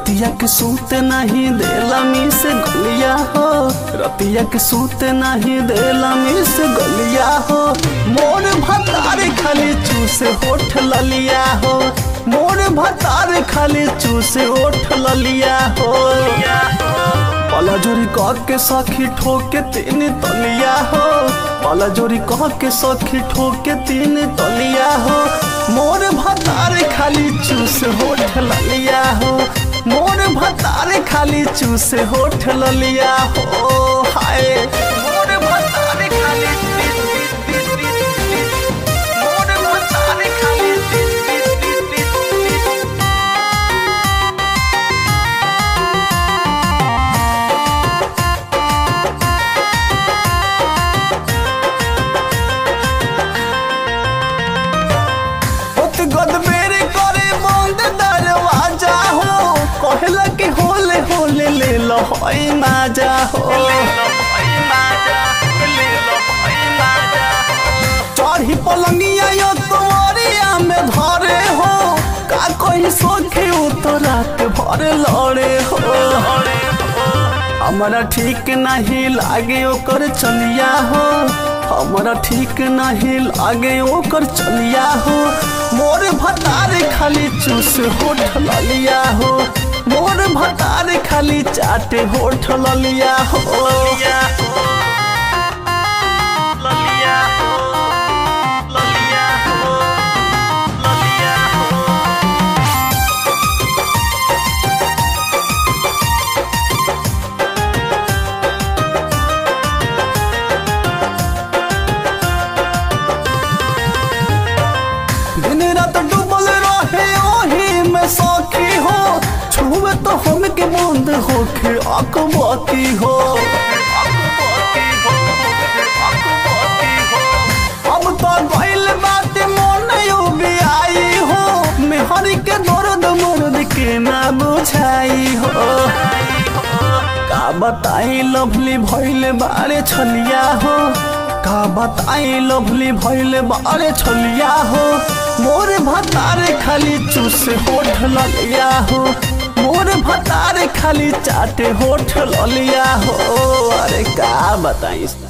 रतिया के सूते नहीं देला मी से गलिया हो रतिया के सूते नहीं देला मी से गलिया हो मोर भतार खाली चूसे होठ ललिया हो मोर भतार खाली चूसे होठ ललिया हो पाला जोरी कह के सखी ठोके तीन तलिया हो पाला जोरी कह के सखी ठोके तीन तलिया हो मोर भतार खाली चूस होठ ललिया हो मोर भतार खाली चूस होठ ललिया हो हाय मोर भतार खाली मोर भतार खाली होत गदबेरी करे बंद दरवाजा हो कहला कि होले होले ले लो होई माजा हो चढ़ी पलंगिया यो तोरिया में धरे हो का कोई सोखे तो रात भर लड़े हो हमारा ठीक नहीं लागे ओकर चलिया हो हमारा ठीक नहीं लागे ओकर चलिया हो मोर भतार खाली चूस होठ ललिया हो मोर भतार खाली चाटे होठ ललिया हो ललिया हो ललिया हो ललिया हो ललिया हो दिन रात डूबल रहे ओही में सौखी हो छुए तो हमके बंद होके अकबाती हो अब तो गइल बात मन भी आई हो मेहरी के दर्द मर्द के ना बुझाई हो का बताई लवली भइल बारे छलिया हो का बताई लवली भइल बारे छलिया हो मोर भतार खाली चूस होठ ललिया हो मोर भतार खाली चाटे होठ ललिया हो अरे का बताई